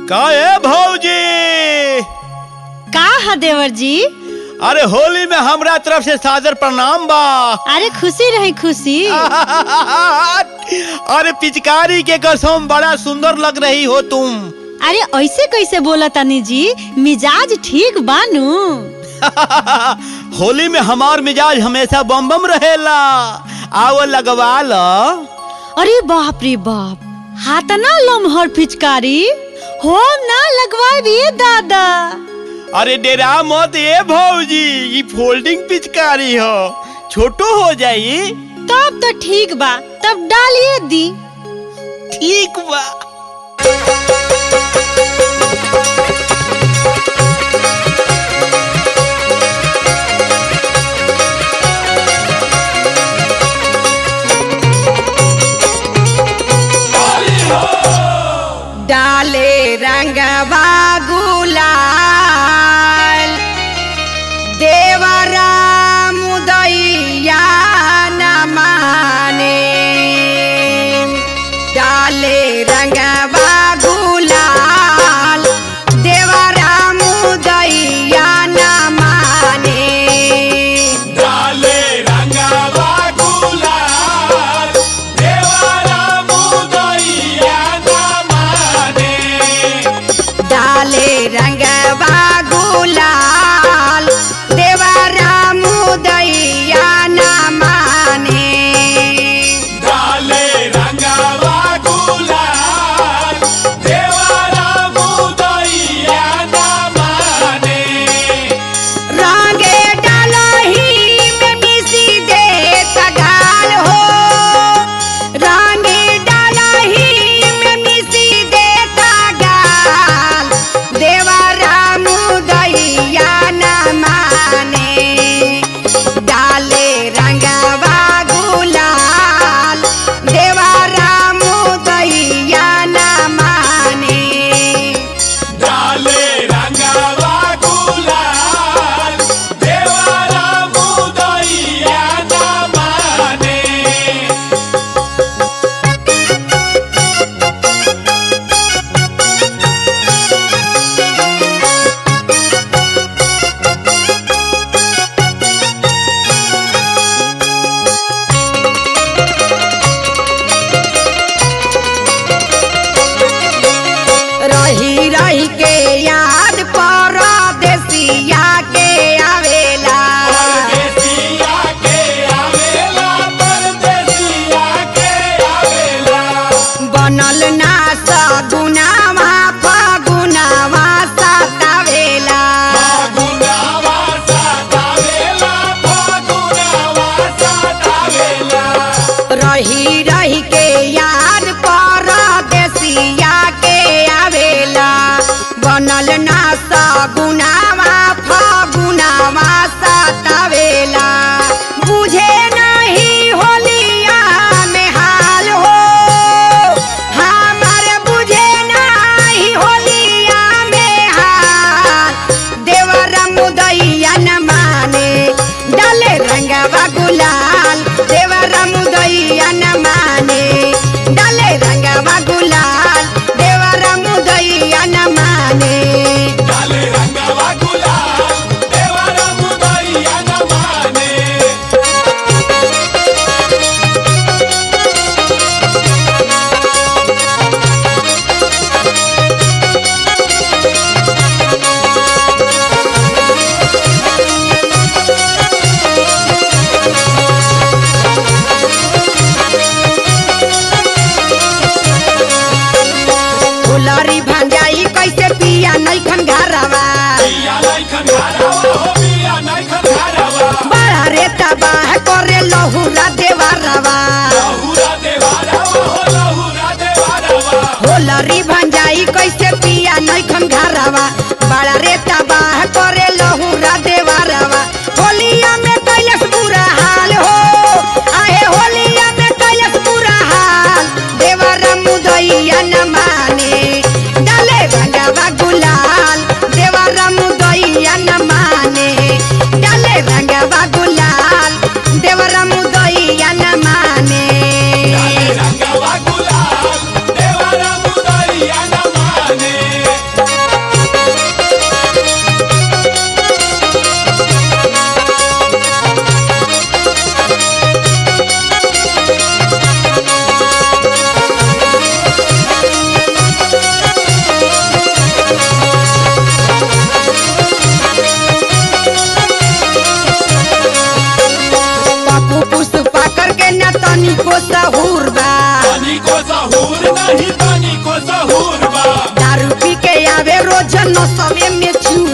का है भौजी का है देवर जी अरे होली में हमरा तरफ से सादर प्रणाम बा अरे खुशी रही खुशी अरे पिचकारी के कसम बड़ा सुंदर लग रही हो तुम अरे ऐसे कैसे बोला तनी जी मिजाज ठीक बानू होली में हमार मिजाज हमेशा बम बम रहेला आओ लगवा लो अरे बाप रे बाप हाथ ना लमहर पिचकारी हम ना लगवाई दादा अरे डेरा मत ए भौजी ये फोल्डिंग पिचकारी हो छोटो हो जाई तब तो ठीक बा तब डालिए दी ठीक बा डाले रंगवा गुलाल देवरा मुदैया न माने डाले रंगवा गुलाल देवरा मुदैया न माने डाले रंगवा गुलाल देवारा मुदैया न माने डाले रंगवा गुलाल देवरा मुदैया न माने डाले रंगवा गुलाल देवारा मुदैया न माने रंगे डालही में मिसी दे तगाल हो रंगे डालही में मिसी दे तगाल देवरा मुदैया न माने डाले रंगवा गुलाल देवरा मुदैया न माने डाले रंगवा गुलाल देवारा मुदैया न माने रही रही के याद पर देसिया के आवेला परदेसिया के आवेला परदेसिया के आवेला बनल ना सगुनावा फगुनावा सतावेला फागुनावा सतावेला फागुनावा सतावेला रही रही के याद पर देसिया के आवेला बनल ना सगुनावा फगुनावा सतावेला बुझे नहीं होलिया में हाल हो हमार बुझे नहीं होलिया में हाल देवरा मुदैया न माने डाले रंगवा गुलाल देवरा मुदैया न माने डाले रंगवा गुलाल देवरा मुदैया न माने डाले रंगवा गुलाल देवारा मुदैया न माने फुलरी भंजाई कैसे पिया नैखन घरवा पिया नैखन घरवा हो पिया नैखन घरवा बड़ा रे तबाह करे लहुरा देवरवा लहुरा देवारवा हो लहुरा देवारवा होलरी भंजाई कैसे पिया नैखन घरवा बड़ा रे तबाह करे लहुरा देवरवा होलिया में कैलस बुरा हाल हो आहे होलिया में कैलस बुरा हाल देवरा मुदैया न माने डाले रंगवा गुलाल देवरा मुदैया न माने डाले रंगवा गुलाल देवरा मुदैया न माने डाले रंगवा गुलाल देवारा मुदैया रसवे में छुए